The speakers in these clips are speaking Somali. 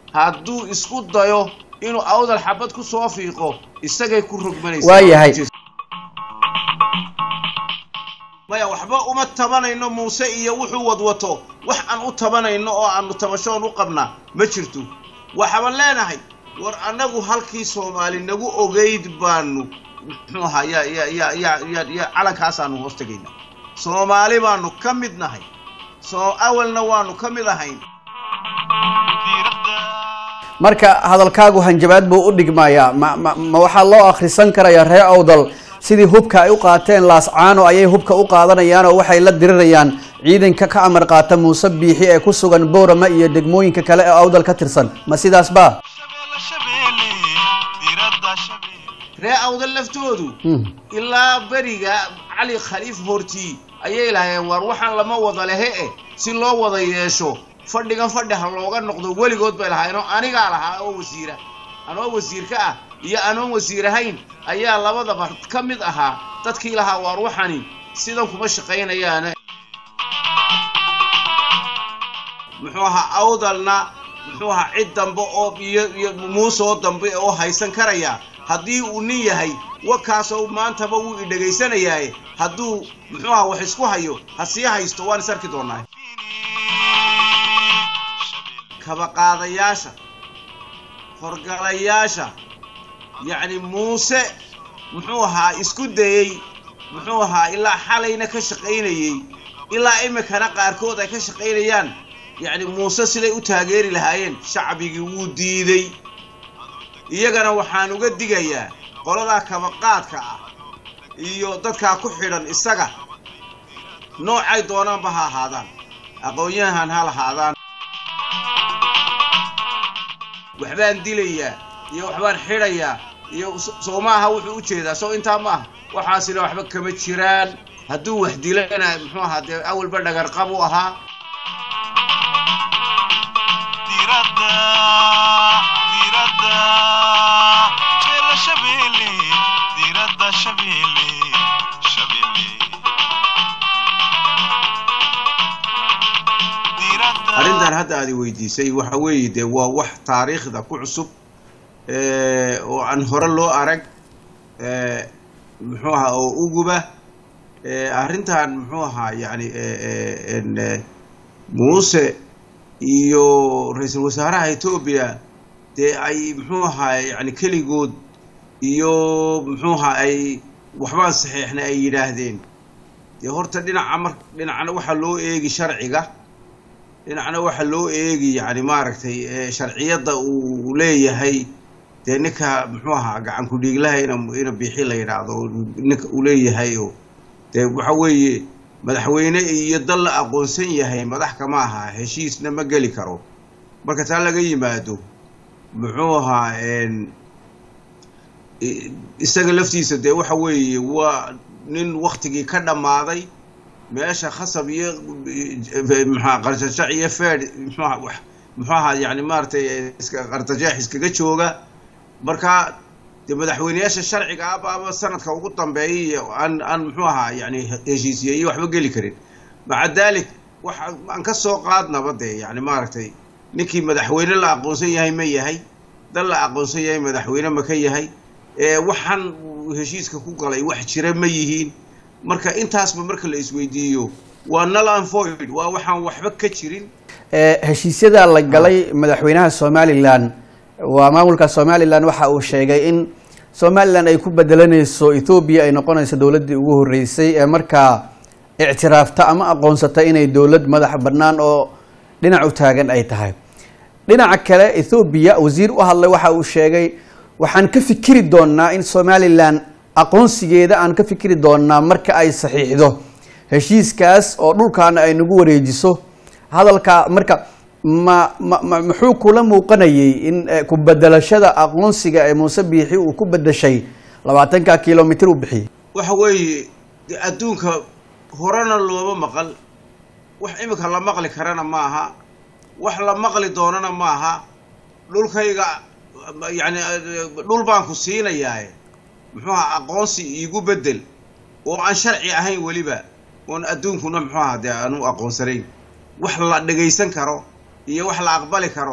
hadduu isku dayo inuu awdal xabad ku soo fiiqo isagay ku rogmanaysaa Waayahay. maya waxba uma tabanayno muuse iyo wuxuu wadwato wax aan u tabanayno oo aanu tabashoon u qabnaa ma jirto waxaban leenahay war annagu halkii soomaali nagu ogeyd baanu muxuu ahaa ya ya ya ya ya ya calankaasaanu hoos tegaynaa soomaali baanu ka mid nahay soo awalna waanu ka mid ahayn marka hadalkaagu hanjabaad buu u dhigmayaa ma ma ma waxaa loo akhrisan karayaa ree awdal sidii hubka ay u qaateen laascaano ayay hubka u qaadanayaan oo waxay la dirirayaan ciidanka ka amar qaata muuse biixi ee ku sugan boorama iyo degmooyinka kale ee awdal ka tirsan ma sidaas ba ree awdal laftoodu Hmm. ilaa beriga cali khaliif hortii ayay lahaayeen waar waxaan lama wada lehe eh si loo wada yeesho fadhigan fadhi ha looga noqdo weligood bay lahaayeenoo anigaa lahaa oo wasiira anoo wasiirka ah iyo anoon wasiir ahayn ayaa labadaba ka mid ahaa dadkii lahaa waar waxani sidan kuma shaqaynayaane muxuu ahaa awdalna muxuu ahaa cid dambe oo iyo iyo muusoo dambe oo haysan karaya haddii uu nin yahay wakaasoo maantaba wuu i dhegaysanayaaye hadduu muxuu ahaa wax isku hayo ha sii haysto waan is arki doonaa kabaqaadayaasha horgalayaasha yacni muuse muxuu ahaa isku dayey muxuu ahaa ilaa xalayna ka shaqaynayey ilaa iminkana qaarkood ay ka shaqaynayaan yacni muuse siday u taageeri lahaayeen shacbigii wuu diiday iyagana waxaan uga digayaa qoladaa kabaqaadka ah iyo dadkaa ku xidhan isaga noocay doonaanba ha ahaadaan aqoon-yahan ha lahaadaan waxbaan dilayaa iyo waxbaan xidhayaa iyo so- soo maaha wuxuu u jeedaa soo intaa maaha waxaasina waxba kama jiraan hadduu wax dilana muxuu ahaa dee awalba dhagarqab u ahaa diradda diradda jeela shabeelle diradda shabeelle shabeelle diradda arrintan hadda aad i weydiisay waxa weeye dee waa wax taariikhda ku cusub eh, oo aan hore loo arag eh, muxuu ahaa oo uguba eh, arrintan muxuu ahaa yacni eh, eh, en, eh, muuse iyo ra-iisul wasaaraha etoobiya dee ay muxuu ahaa yacni keligood iyo muxuu ahaa ay waxbaan saxiixna ay yidhaahdeen dee horta dhinaca mar dhinacna waxaa loo eegi sharciga dhinacna waxaa loo eegi yacni maaragtay eh, sharciyadda uu leeyahay dee ninka muxuu ahaa gacan ku-dhiiglaha ina ina biixi la yidhaahdo ninka uu leeyahay oo dee waxa weeye madaxweyne iyo dal la aqoonsan yahay madax kama aha heshiisna ma geli karo marka taa laga yimaado muxuu ahaa en i- isaga laftiisa dee waxa weeye waa nin waktigii ka dhammaaday meesha khasab iyo maxaa qarsashac iyo feed muxuuha wax muxuu ahaa yani maaragtay iska qardajeex iskaga jooga marka dee madaxweyneyaasha sharciga ah baaba sanadka ugu dambeeyay iyo aan aan muxuu ahaa yani heshiisiye iyo waxba geli karin maca daalik waxa aan ka soo qaadnaba dee yani maaragtay ninkii madaxweyne la aqoonsan yahay ma yahay dal la aqoonsan yahay madaxweyne ma ka yahay ee waxaan uu heshiiska ku galay wax jira ma yihiin marka intaasba marka la isweydiiyo waa null and void waa waxaan waxba ka jirin Eh, heshiisyada la galay madaxweynaha somalilan waa maamulka somalilan waxa uu sheegay in somalilan ay ku bedelanayso ethoobia ay noqonayso dowladdii ugu horeysay ee markaa ictiraafta ama aqoonsata inay dowlad madax bannaan oo dhinac u taagan ay tahay dhinaca kale ethoobia wasiir u hadlay waxa uu sheegay waxaan ka fikiri doonaa in somalilan aqoonsigeeda aan ka fikiri doonaa marka ay saxiixdo heshiiskaas oo dhulkaana ay nagu wareejiso hadalka marka ma ma ma- muxuu kula muuqanayay in eh, ku bedelashada aqoonsiga ee muuse biixi uu ku bedeshay labaatanka kilomitir uu bixiyey waxa weeye dee adduunka horena looma maqal wax imika la maqli karana ma aha wax la maqli doonana ma aha dhulkayga yacni dhul baan ku siinayaaye muxuu ahaa aqoonsi iigu bedel oo aan sharci ahayn weliba oon adduunkuna muxuu ahaa dee aanu aqoonsanayn wax la dhegaysan karo iyo wax la aqbali karo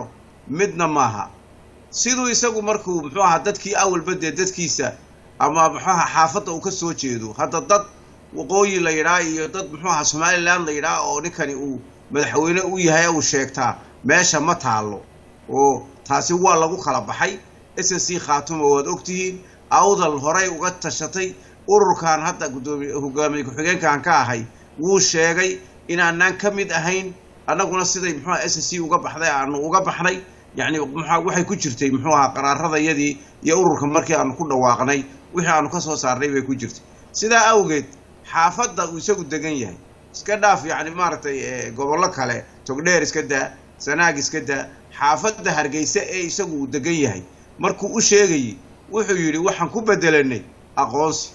midna maaha siduu isagu markuu muxuu ahaa dadkii awalba dee dadkiisa ama muxuu ahaa xaafadda uu ka soo jeedo hadda dad waqooyi la yidhaha iyo dad muxuu ahaa somaliland la yidhaha oo ninkani uu madaxweyne u yahay uu sheegtaa meesha ma taallo oo taasi waa lagu kala baxay s n c khaatuma waad ogtihiin awdal horay uga tashatay ururkan hadda gudoomiye hogaamiye ku-xigeenkan ka ahay wuu sheegay inaanaan ka mid ahayn annaguna siday muxuuaha s n c uga baxday aanu uga baxnay yacni muxua waxay ku jirtay muxuu ahaa qaraaradayadii iyo ururka markii aanu ku dhawaaqnay wixii aanu ka soo saarnay bay ku jirtay sidaa awgeed xaafadda uu isagu degan yahay iska dhaaf yacni maaragtay gobollo kale togdheer iska daa sanaag iska daa xaafadda hargeysa ee isagu uu degan yahay markuu u sheegayey wuxuu yidhi waxaan ku bedelanay aqoonsi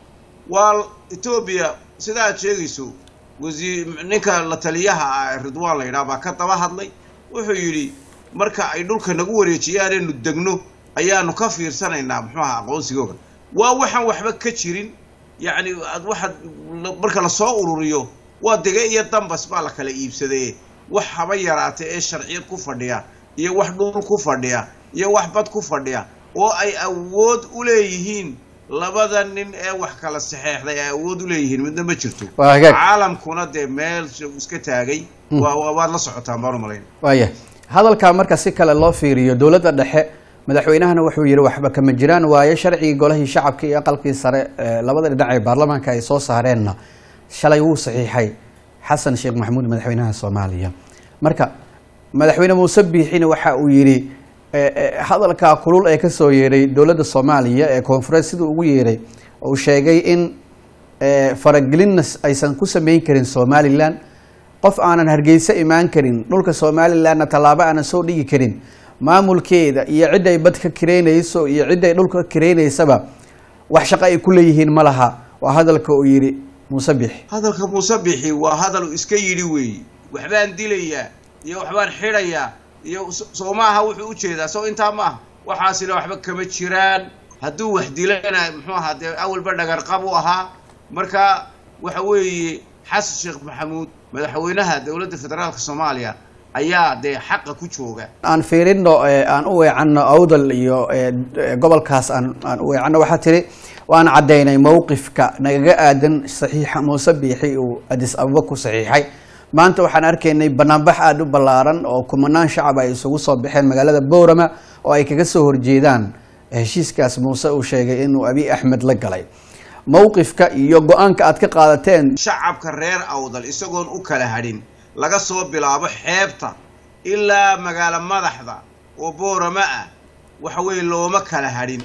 waa etoobiya sida aad sheegayso wasiir ninka la taliyaha ah ridwaan la yidhaha baa ka daba hadlay wuxuu yidhi marka ay dhulka nagu wareejiyaanaynu degno ayaanu ka fiirsanaynaa muxuu aha aqoonsigooga waa waxaan waxba ka jirin yacni waxaad marka lasoo ururiyo waa dege iyo dambas baa la kala iibsadee wax haba yaraata ee sharciyad ku fadhiya iyo wax dhul ku fadhiya iyo wax bad ku fadhiya oo ay awood u leeyihiin labada nin ee wax kala saxeexday ay awood u leeyihiin midna ma jirto Waa hagaag. caalamkuna dee meel iska taagay waa waa- waad la socotaan baan u malayn waaya hadalkaa marka si kale loo fiiriyo dowladda dhexe madaxweynahana wuxuu yidhi waxba kama jiraan waayo sharcigii golahii shacabka iyo aqalkii sare ee labada dhinac ee baarlamaanka ay soo saareenna shalay wuu saxiixay xasan sheekh maxamuud madaxweynaha soomaaliya marka madaxweyne muuse biixina waxa uu yidhi eh, eh, hadalkaa kulul ee kasoo yeedhay dowladda soomaaliya ee koonfureed siduu ugu yeedhay uu sheegay in eh, faragelinna aysan ku sameyn karin somalilan qof aanan hargeysa imaan karin dhulka somalilanna tallaabo aanan soo dhigi karin maamulkeeda iyo cidda ay bad ka kireynayso iyo cidda ay dhulka ka kireynaysaba wax shaqo ay ku leeyihiin ma laha waa hadalka uu yidhi muuse biixi hadalka muuse bixi waa hadal uu iska yidhi weeye waxbaan dilayaa iyo waxbaan xidhayaa iyo so- soo maaha wuxuu u jeedaa soo intaa maaha waxaasina waxba kama jiraan hadduu wax dilana muxuu ahaa dee awalba dhagarqab u ahaa marka waxa weeye xasan sheekh maxamuud madaxweynaha dowladda federaalka soomaaliya ayaa dee xaqa ku jooga aan fiirino ee, aan u weecanno awdal iyo ee, ee, gobolkaas aan aan u weecanno waxaa tiri waan caddaynay mowqifka nagaga aadan saxiixa muuse biixi uu adis ababa ku saxiixay maanta waxaan arkaynay banaanbax aada u ballaaran oo kumanaan shacab ay isugu soo baxeen magaalada boorama oo ay kaga soo horjeedaan heshiiskaas muuse uu sheegay inuu abi axmed la galay mowqifka iyo go-aanka aad ka qaadateen shacabka reer awdal isagoon u kala hadhin laga soo bilaabo xeebta ilaa magaalo madaxda oo boorama ah waxa weeye looma kala hadhin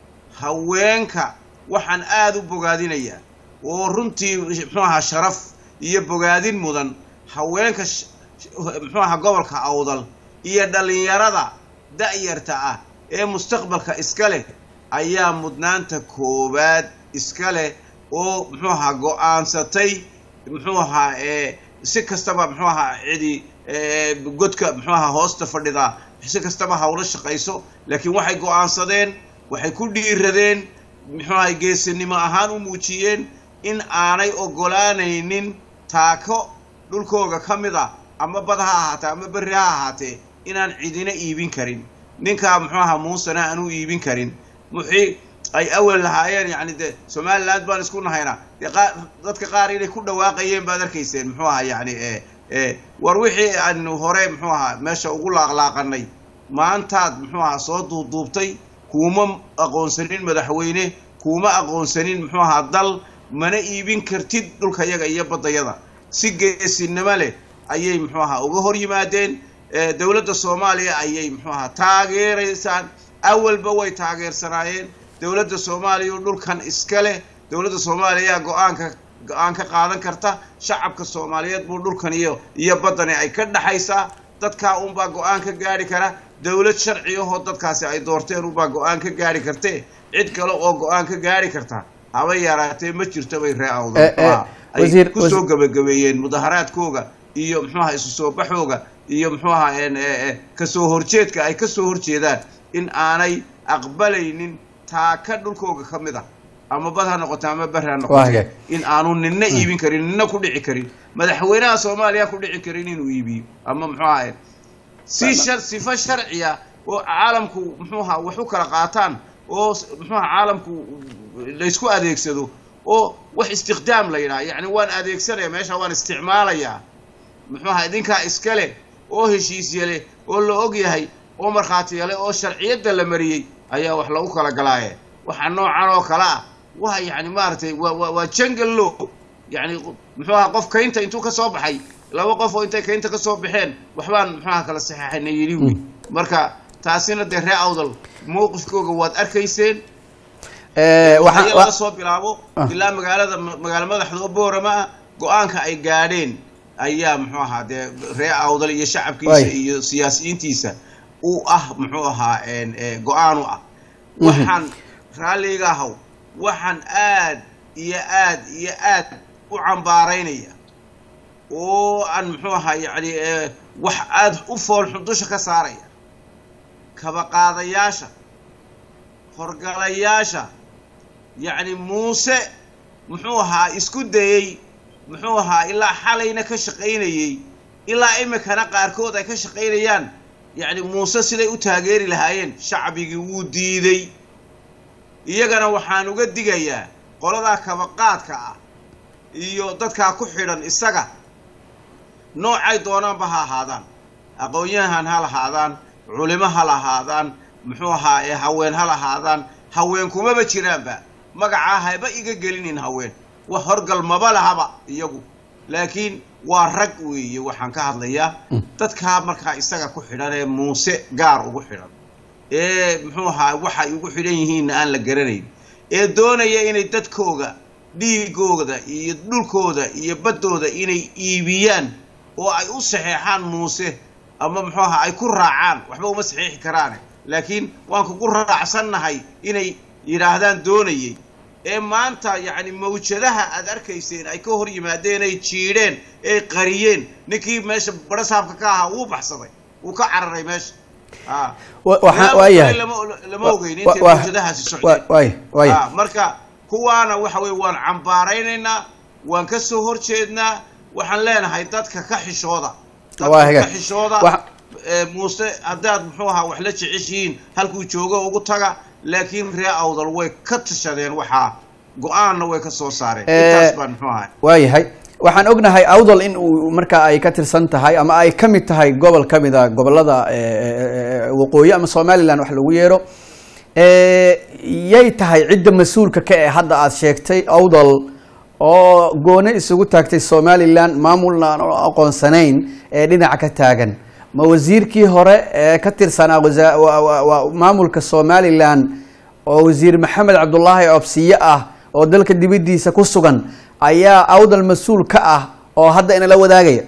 haweenka waxaan aada u bogaadinayaa oo runtii muxuu ahaa sharaf iyo bogaadin mudan haweenka sh- sh- muxuu ahaa gobolka awdal iyo dhallinyarada da'yarta ah ee mustaqbalka iska leh ayaa mudnaanta koowaad iska leh oo muxuu ahaa go-aansatay muxuu ahaa ee si kastaba muxuu ahaa cidi ee, godka muxuu ahaa hoosta fadhida si kastaba hawlo shaqayso laakiin waxay go-aansadeen waxay ku dhiiradeen muxuu ahay geesinimo ahaan u muujiyeen in aanay ogolaanaynin taako dhulkooga ka mid a ama bad ha ahaatee ama berri ha ahaatee inaan cidina iibin karin ninkaa muxuu ahaa muusena aan u iibin karin muxii ay awal lahaayeen yacni dee somaliland baan isku nahayna dee qaar dadka qaar inay ku dhawaaqayeen baad arkayseen muxuu ahaa yacni ee ee war wixii aanu hore muxuu ahaa meesha ugu laaqlaaqanay maantaad muxuu ahaa soo duubduubtay kuuma aqoonsanin madaxweyne kuuma aqoonsanin muxuu ahaa dal mana iibin kartid dhulkayaga iyo baddayada si geesinimo leh ayay muxuu ahaa uga hor yimaadeen ee dowladda soomaaliya ayay muxuu ahaa taageeraysaan awalba way taageersanaayeen dowladda soomaaliya oo dhulkan iska leh dowladda soomaaliya go-aanka go-aan ka qaadan karta shacabka soomaaliyeed buu dhulkan iyo iyo baddani ay ka dhaxaysaa dadkaa unbaa go-aan ka gaari kara dowlad sharci ahoo dadkaasi ay doorteen unbaa go-aan ka gaari kartee cid kale oo go-aan ka gaari karta haba yaraatee ma jirto bay ree awdal Eh, eh, ay wasiir- kusoo wasiir- gabagabeeyeen mudaharaadkooga iyo muxuu ahaa isu soo baxooga iyo muxuu ahaa een, ee, ee, kasoo horjeedka ay kasoo horjeedaan in aanay aqbalaynin taaka dhulkooga ka mid ah ama bad ha noqoto ama ber ha Waa noqoto hagaag. in aanu ninna iibin karin ninna ku dhici karin madaxweynaha soomaaliya ku dhici karin inuu iibiyo ama muxuu ahaa si shar sifo sharciya oo caalamku muxuu ahaa wax u kala qaataan oo s- muxuu ahaa caalamku laysku adeegsado oo wax istikhdaam la yidhaha yacni waan adeegsanaya meesha waan isticmaalayaa muxuu ahaa idinkaa iskale oo heshiisya leh oo la og yahay oo markhaatiya leh oo sharciyadda la mariyey ayaa wax lagu kala galaaye waxa noocan oo kale ah waa yacni maaragtay waa waa waa jungle law yacni muxuu ahaa qof kaynta intuu ka soo baxay laba qof oo intay kaynta ka soo baxeen waxbaan muxuu ahaa kala saxeexayna yidhi wy marka taasina dee ree awdal mowqifkooga waad arkayseen Eh, waxaa waxaan- laga soo bilaabo Ah. ilaa magaalada magaalo madaxda oo boorama ah go-aanka ay gaadheen ayaa muxuu ahaa dee ree awdal iyo shacabkiisa Waay. iyo siyaasiyiintiisa u ah muxuu ahaa een, eh, go-aan u ah Mhm. waxaan raalliga ahaw waxaan aad iyo aad iyo aad u cambaaraynaya oo aan muxuu ahaa yacni eh, wax aad u foolxun dusha ka saaraya kabaqaadayaasha horgalayaasha yacni muuse muxuu ahaa isku dayey muxuu ahaa ilaa xalayna ka shaqaynayey ilaa imikana qaarkood ay ka shaqaynayaan yacni muuse siday u taageeri lahaayeen shacbigii wuu diiday iyagana waxaan uga digayaa qoladaa kabaqaadka ah iyo dadkaa ku xidhan isaga noocay doonaanba ha ahaadaan aqoon-yahan ha lahaadaan culimo ha lahaadaan muxuu ahaa ee haween ha lahaadaan haween kumaba jiraanba magacaa haba iga gelinin haween wax horgal maba lahaba iyagu laakiin waa rag weeye waxaan ka hadlayaa dadkaa markaa isaga ku xidhan ee muuse gaar ugu xidhan ee muxuu ahaa waxay ugu xidhan yihiinna aan la garanayn ee doonaya inay dadkooga dhiigooda iyo dhulkooda iyo baddooda inay iibiyaan oo ay u saxeexaan muuse ama muxuu ahaa ay ku raacaan waxba uma saxeexi karaane laakiin waan kugu raacsannahay inay yidhaahdaan doonayay ee maanta yacni mawjadaha aad arkayseen ay ka hor yimaadeen ay jiidheen ay qariyeen ninkii meesha barasaabka ka ahaa wuu baxsaday wuu ka cararay meesha Ah. Wa- waxaa- Meel waayahay. kale lama lama Wa- ogeyn wa- intay wa- mawjadahaasi wa- socdeen waay waay Ah, marka kuwaana waxa weye waan cambaaraynaynaa waan ka soo horjeednaa waxaan leenahay dadka ka xishooda Waa dadka hagaag. ka xishooda Waxa- ee, muuse haddaad muxuu ahaa wax la jeceshihiin halkuu joogo ugu taga laakiin ree awdal way ka tashadeen waxaa go-aanna way ka soo saareen Eh, intaas baan muxuu ahay waayahay waxaan ognahay awdal in uu marka ay ka tirsan tahay ama ay ka mid tahay gobol ka mid a gobolada eh, eh, waqooyi ama somaliland wax lagu yeero Eh, yay tahay cidda mas-uulka ka ee hadda aad sheegtay awdal oo gooni isugu taagtay somaliland maamulna aan aqoonsanayn ee dhinaca ka taagan ma wasiirkii hore ee ka tirsanaa wasa- wa- wa- wa- maamulka somaliland oo wasiir maxamed cabdulaahi obsiye ah oo dalka dibadiisa ku sugan ayaa awdal mas-uul ka ah oo hadda inala wadaagaya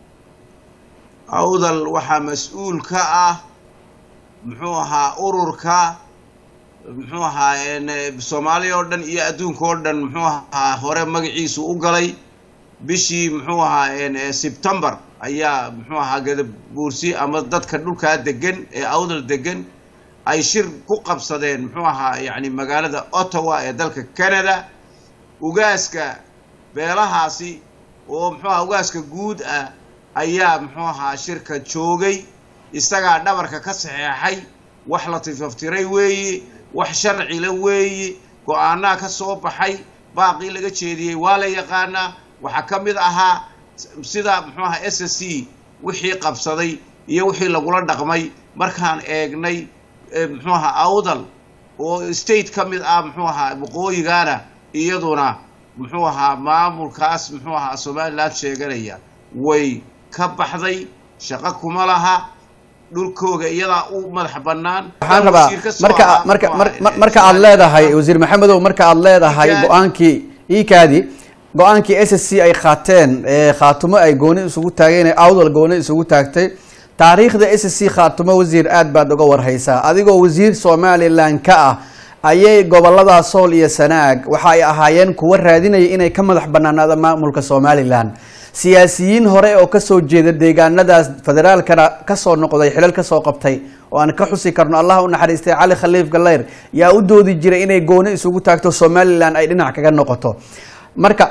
awdal waxaa mas-uul ka ah muxuu ahaa ururka muxuu ahaa een, eh, soomaaliya oo dhan iyo adduunka oo dhan muxuu ahaa hore magaciisu u galay bishii muxuu ahaa een, eh, sebtembar ayaa muxuu ahaa gadabuursi ama dadka dhulkaa degan ee awdal degan ay shir ku qabsadeen muxuu ahaa yacni magaalada ottawa ee dalka canada ugaaska beelahaasi oo muxuu ahaa ugaaska guud ah ayaa muxuu ahaa shirka joogay isagaa dhabarka ka saxeexay wax la tifaftiray weeye wax sharcila weeye go-aanaa ka soo baxay baaqii laga jeediyey waa la yaqaanaa waxaa ka mid ahaa sida muxuu ahaa s s c wixii qabsaday iyo wixii lagula dhaqmay markaan eegnay eh, muxuu ahaa awdal oo state ka mid ah muxuu ahaa waqooyigaana iyaduna muxuu ahaa maamulkaas muxuu ahaa somaliland sheeganaya way ka baxday shaqo kuma laha dhulkooga iyadaa u madax bannaan waxaan Dal rabaa wasiir ka soo marka ahaa, marka muxuu mar- ahaa, mar- eh, marka aad leedahay Somaliland. wasiir maxamedow marka aad leedahay Ikaadi. go-aankii ikaadi go-aankii s s c ay qaateen ee khaatumo ay gooni isugu taageen ee awdal gooni isugu taagtay taariikhda s s c khaatumo wasiir aad baad uga warhaysaa adigoo wasiir somaliland ka ah ayay gobolada sool iyo sanaag waxa ay ahaayeen kuwa raadinaya inay ka madax banaanaada maamulka somaliland siyaasiyiin hore oo kasoo jeeda deegaanadaas federaalkana kasoo noqday xilal kasoo qabtay oo aan ka xusi karno allah u naxariistay cali khaliif galeyr yaa u doodi jiray inay gooni isugu taagto somaliland ay dhinac kaga noqoto marka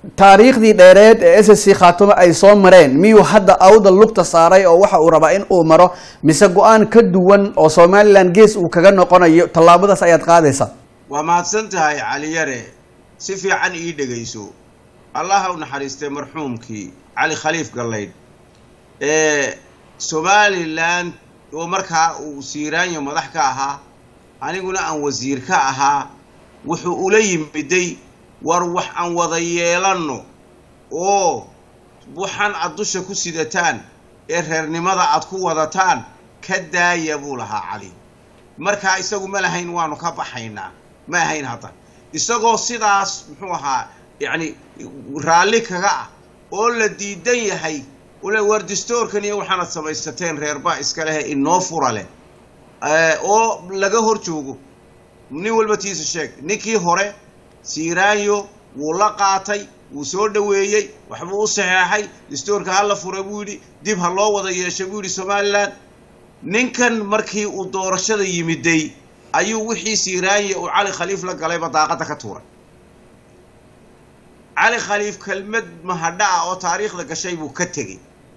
taariikhdii dheereed ee s c khaatumo ay soo mareen miyuu hadda awdal lugta saaray oo waxa uu rabaa in uu maro mise go-aan ka duwan oo somalilan gees uu kaga noqonayo tallaabadaas ayaad qaadaysaa waa mahadsan tahay cali yare si fiican ii dhegayso allaha u naxariistay marxuumkii cali khaliif gallaydh ee somalilan oo markaa uu siiraanyo madax ka ahaa aniguna aan wasiir ka ahaa wuxuu ula yimiday war wax aan wada yeelanno oo waxaan aad dusha ku sidataan ee reernimada aad ku wadataan ka daaya buu lahaa cali markaa isagu ma lahayn waanu ka baxaynaa ma ahayn hadda isagoo sidaas muxuu ahaa yacni raalli kaga ah oo la diidan yahay ule war distoorkan iyo waxaanad samaysateen reerbaa iska lehe inoo fura leh oo laga hor joogo nin walba tiisa sheeg ninkii hore siiraanyo wuu la qaatay wuu soo dhoweeyey waxbuu u saxeexay distoorka ha la fura buu yidhi dib ha loo wada yeeshay buu yidhi somalilan ninkan markii uu doorashada yimiday ayuu wixii siiraanya uu cali khaliif la galayba daaqadda ka tuuray cali khaliif kelmad mahadha ah oo taariikhda gashay buu ka tegey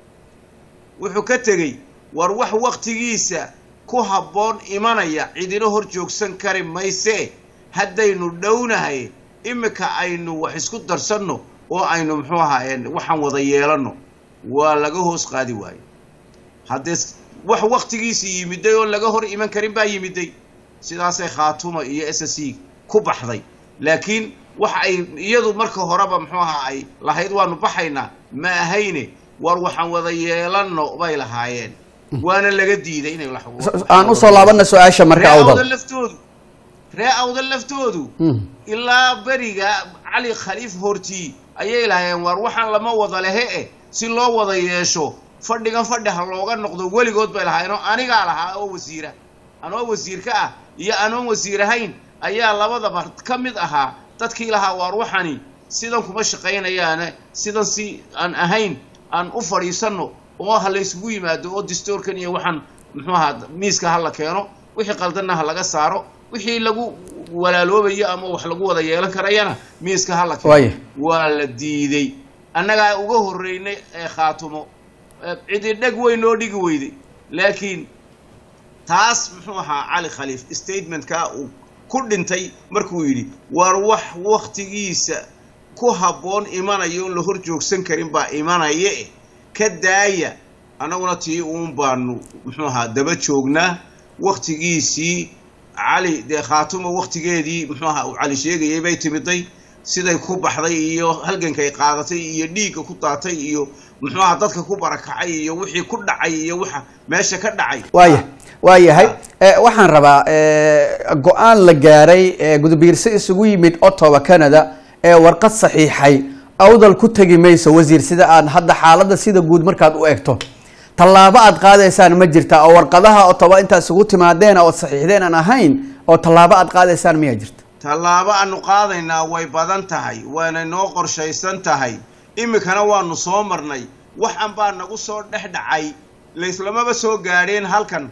wuxuu ka tegey war wax waktigiisa ku habboon imanaya cidina hor joogsan kari maysee haddaynu dhownahay imika aynu wax isku darsanno oo aynu muxuu ahaa waxaan wada yeelanno waa laga hoos qaadi waayo haddee wax waktigiisii yimiday oon laga hor iman karin baa yimiday sidaasay khaatuma iyo s c ku baxday laakiin wax ay iyadu marka horeba muxuu ahaa ay lahayd waanu baxaynaa ma ahayne war waxaan wada yeelanno bay lahaayeen waana laga diiday inay aan usoo laabana su-aasha marka awdal laftoodu ree awdal laftoodu Hmm. ilaa beriga cali khaliif hortii ayay lahaayeen waar waxaan lama wada lehe e si loo wada yeesho fadhigan fadhi ha looga noqdo weligood bay lahaayeenoo anigaa lahaa oo wasiira anoo wasiir ka ah iyo anoon wasiir ahayn ayaa labadaba ka mid ahaa dadkii lahaa waar waxani sidan kuma shaqaynayaane sidan si aan ahayn aan u fadhiisanno oo ha laysugu yimaado oo distoorkan iyo waxaan muxuu ahaa miiska ha la keeno wixii qaldanna ha laga saaro wixii lagu walaaloobayo ama wax lagu wada yeelan karayana miiska ha la Waaya. keeno waa la diiday annagaa uga horreynay ee khaatumo ee cidi dheg weyn oo dhigi weyday laakiin taas muxuu ahaa cali khaliif statementkaa uu ku dhintay markuu yidhi waar wax waktigiisa ku habboon imanayo oon la hor joogsan karin baa imanaya eh ka daaya annaguna tii uun baanu muxuu ahaa daba joognaa waktigiisii cali dee khaatumo waktigeedii muxuu ahaa uu cali sheegayay bay timiday siday ku baxday iyo halgankay qaadatay iyo dhiigga ku daatay iyo muxuu ahaa dadka ku barakacay iyo wixii ku dhacay iyo waxa meesha ka dhacay waaya waa yahay Eh, waxaan rabaa eh, go-aan la gaaray ee gudbiirse isugu yimid ottawa canada ee warqad saxiixay awdal ku tegi mayso wasiir sida aad hadda xaaladda sida guud markaad u egto tallaabo aad qaadaysaan ma jirta oo warqadaha ottawa intaad isugu timaadeen ood saxiixdeen aan ahayn oo tallaabo aad qaadaysaan miyaa jirta tallaabo aanu qaadaynaa way badan tahay waana noo qorshaysan tahay iminkana waanu soo marnay waxan baa nagu soo dhex dhacay layslamaba soo gaadheen halkan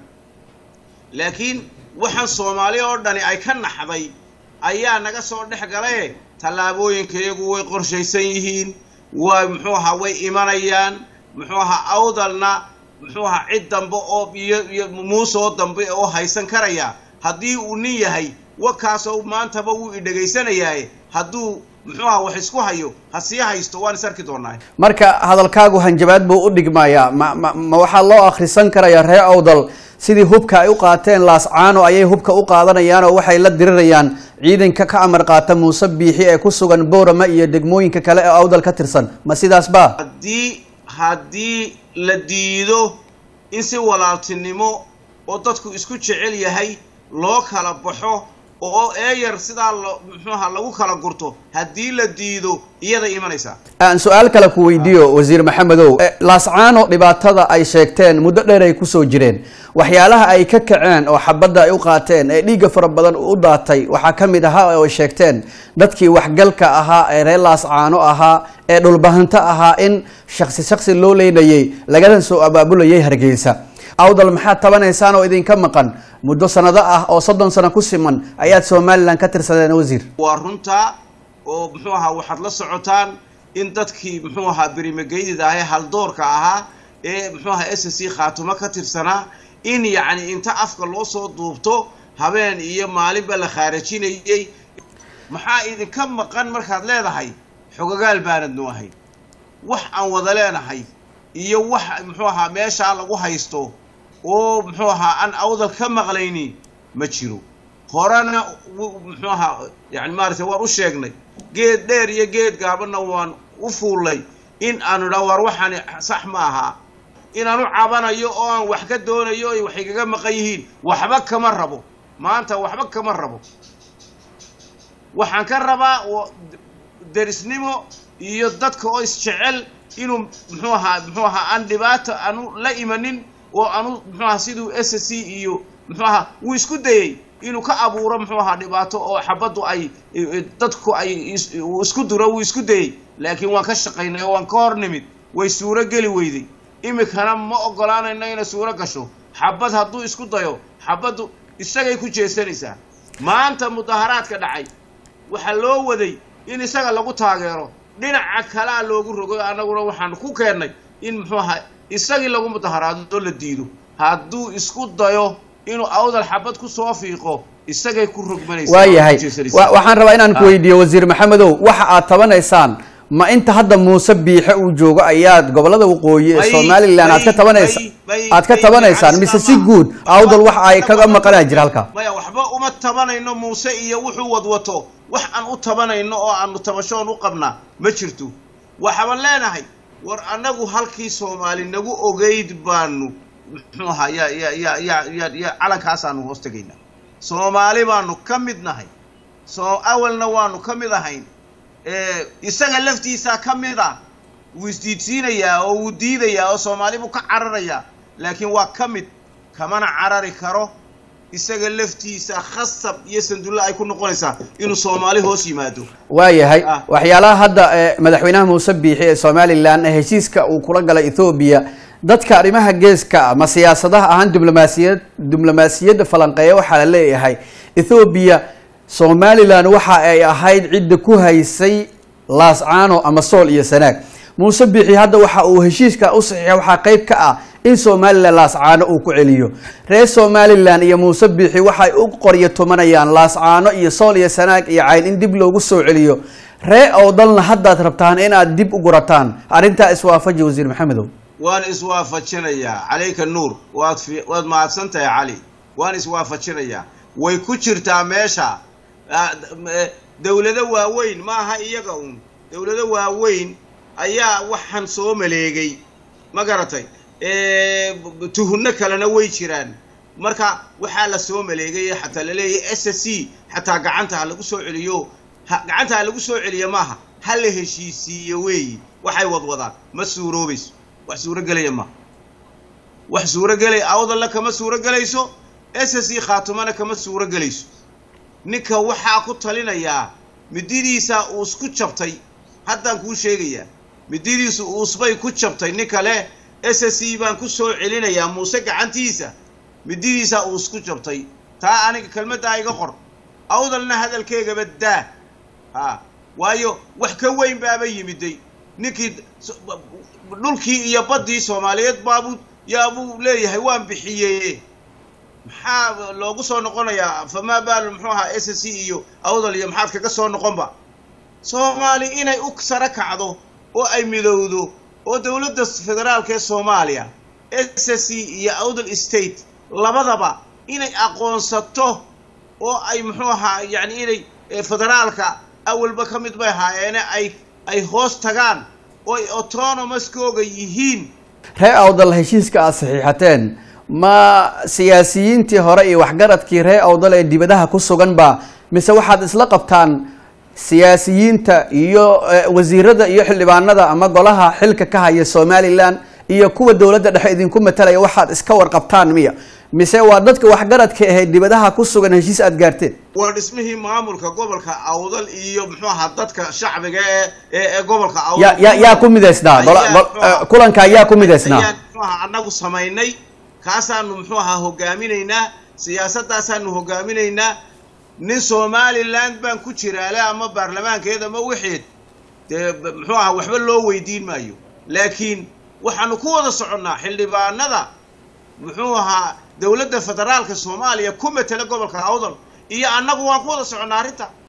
laakiin waxaan soomaali oo dhani ay ka naxday ayaa naga soo dhex galaye tallaabooyinkayagu way qorshaysan yihiin way muxuu ahaa way imanayaan muxuu ahaa awdalna muxuu ahaa cid dambe oo iyo iyo muusoo dambe oo haysan karaya haddii uu nin yahay wakaasoo maantaba wuu idhegaysanayaaye hadduu muxuu ahaa wax isku hayo ha sii haysto waan is arki doonaa marka hadalkaagu hanjabaad buu u dhigmayaa ma, ma, ma waxaa loo akhrisan karayaa ree awdal sidii hubka ay u qaateen laascaano ayay hubka u qaadanayaan oo waxay la dirirayaan ciidanka ka amar qaata muuse biixi ee ku sugan boorama iyo degmooyinka kale ee awdal ka tirsan ma sidaas ba haddii haddii la diido in si walaaltinimo oo dadku isku jecel yahay loo kala baxo oo eeyar sidaa lo muxuu ahaa lagu kala gurto haddii la diido iyaday imanaysaa aan su-aal kale ku weydiiyo wasiir maxamedow Eh, laascaano dhibaatada ay sheegteen muddo dheer ay kusoo jireen waxyaalaha ay ka kaceen oo xabadda ay u qaateen ee dhiigga fara badan u daatay waxaa ka mid ahaa oo ay sheegteen dadkii waxgalka ahaa ee reer laascaano ahaa ee dhulbahanto ahaa in shaksi shaksi loo leynayay lagana soo abaabulayay hargeysa awdal maxaad tabanaysaan oo idinka maqan muddo sanado ah oo soddon sano ku siman ayaad somalilan ka tirsadeen wasiir waa runtaa oo muxuu ahaa waxaad la socotaan in dadkii muxuu ahaa berimageydida ahee haldoorka ahaa ee muxuu ahaa s c khaatumo ka tirsanaa in yacni inta afka loo soo duubto habeen iyo maalinba la khaarajinayey maxaa idinka maqan markaad leedahay xogagaal baanadnu ahay wax aan wada leenahay iyo wax muxuu ahaa meeshaa lagu haysto oo muxuu ahaa aan awdal ka maqlaynin ma jiro horena muxuu ahaa yani maaragtay waan u sheegnay geed dheer iyo geed gaabanna waan u fuullay in aanu idhaa war waxaani sax ma aha inaan u cabanayo oo aan wax ka doonayo ay wax igaga maqan yihiin waxba kama rabo maanta waxba kama rabo waxaan ka rabaa derisnimo iyo dadka oo isjecel inuu muxuu ahaa muxuu ahaa aan dhibaato aanu la imanin oo aanu muxuu ahaa siduu s c iyo muxuu ahaa wuu isku dayey inuu ka abuuro muxuu ahaa dhibaato oo xabaddu ay dadku ay uu isku duro wuu isku dayey laakiin waan ka shaqaynay oo waan ka hor nimid way suuro geli weyday iminkana ma ogolaanayno inay suuro gasho xabad hadduu isku dayo xabaddu isagay ku jeesanaysaa maanta mudaharaadka dhacay waxaa loo waday in isaga lagu taageero dhinaca kalea loogu rogo annaguna waxaan ku keennay in muxuu ahaa isagii lagu mudaharaado la diido hadduu isku dayo inuu awdal xabad ku soo fiiqo isagay ku rogmanaysaa waayahay waxaan rabaa inaan ku weydiiyo wasiir maxamedow waxa aad tabanaysaan ma inta hadda muuse biixe uu joogo ayaad gobolada waqooyi ee somalilan aad ka tabanaysa aad ka tabanaysaan mise si guud awdal wax ay kaga maqanaa jira halkaa maya waxba uma tabanayno muuse iyo wuxuu wadwato wax aan u tabanayno oo aanu tabashoon u qabnaa ma jirto waxaban leenahay war annagu halkii soomaali nagu ogeyd baanu muxuu ahaa ya ya ya ya ya ya calankaasaanu hoos tegaynaa soomaali baanu ka mid nahay soo awalna waanu ka mid ahayn isaga laftiisaa ka mid ah wuu isdiidsiinayaa oo wuu diidayaa oo soomaali buu ka cararayaa laakiin waa ka mid kamana carari karo isaga laftiisa khasab iyo sandulle ay ku noqonaysaa inuu soomaali hoos yimaado waayahay waxyaalaha hadda madaxweynaha muuse biixi ee somalilan heshiiska uu kula galay ethoobiya dadka arrimaha geeska ama siyaasadaha ahaan diblomaasiyad diblomaasiyadda falanqeeya waxaa la leeyahay ethoobiya somalilan waxa ay ahayd cidda ku haysay laascaano ama sool iyo sanaag muuse biixi hadda waxa uu heshiiska u saxiixa waxaa qeyb ka ah in somalilan laascaano uu ku celiyo reer somalilan iyo muuse biixi waxay u qoryo tumanayaan laascaano iyo sool iyo sanaag iyo cayn in dib loogu soo celiyo ree owdalna haddaad rabtaan inaad dib u gurataan arrintaa iswaafaji wasiir maxamedow waan iswaafajinayaa calayka nuur waad fi waad mahadsan tahay cali waan iswaafajinayaa way ku jirtaa meesha dawlado waaweyn maaha iyaga uun dawlado waaweyn ayaa waxaan soo maleegay ma garatay tuhunno kalena way jiraan marka waxaa la soo maleegay xataa laleeyahay s c xataa gacanta ha lagu soo celiyo gacanta ha lagu soo celiyo maaha ha la heshiisiiyo weeyi waxay wadwadaan ma suuroobayso wax suurogelaya maaha wax suurogelaya awdalla kama suurogelayso s c khaatumana kama suurogelayso ninka waxaa ku talinayaa mididiisa uus ku jabtay haddaan kuu sheegayaa mididiisu uusbay ku jabtay nin kale s c baan ku soo celinayaa muuse gacantiisa mididiisa uus ku jabtay taa aniga kelmaddaa iga qor awdalna hadalkeegaba daa ha waayo wax ka weyn baaba yimiday ninkii dhulkii iyo baddii soomaaliyeed baabuu yaabuu leeyahay waan bixiyeye maxaa loogu soo noqonayaa famaa baalu muxuu ahaa s c iyo awdal iyo maxaad kaga soo noqonba soomaali inay u saro kacdo oo ay midowdo oo dowladda federaalka ee soomaaliya s c iyo awdal state labadaba inay aqoonsato oo ay muxuu ahaa yacni inay federaalka awalba ka mid bay ahaayeene ay ay hoos tagaan oo ay autonomouskooga yihiin ree awdal heshiiska aad saxiixateen ma siyaasiyiintii hore iyo waxgaradkii ree awdal ee dibadaha ku sugan ba mise waxaad isla qabtaan siyaasiyiinta iyo wasiirada iyo xildhibaanada ama golaha xilka ka haya somalilan iyo kuwa dowladda dhexe idinku matalaya waxaad iska warqabtaan miya mise waa dadka waxgaradka ahayd dibadaha ku sugan heshiis aad gaarteen waa dhismihii maamulka gobolka awdal iyo muxuu ahaa dadka shacbiga ee ee gobolka awdal ya ya yaa ku midaysnaa kulanka yaa ku midaysnaa ayaan muxuu ahaa annagu samaynay kaasaanu muxuu ahaa hogaaminaynaa siyaasadaasaanu hogaaminaynaa nin somaliland baan ku jiraale ama baarlamaankeed ama wixeed dee b- muxuu ahaa waxba loo weydiin maayo laakiin waxaanu ku wada soconnaa xildhibaanada muxuu ahaa dowladda federaalka soomaaliya ku matela gobolka awdal iyo annagu waan ku wada soconnaa arrinta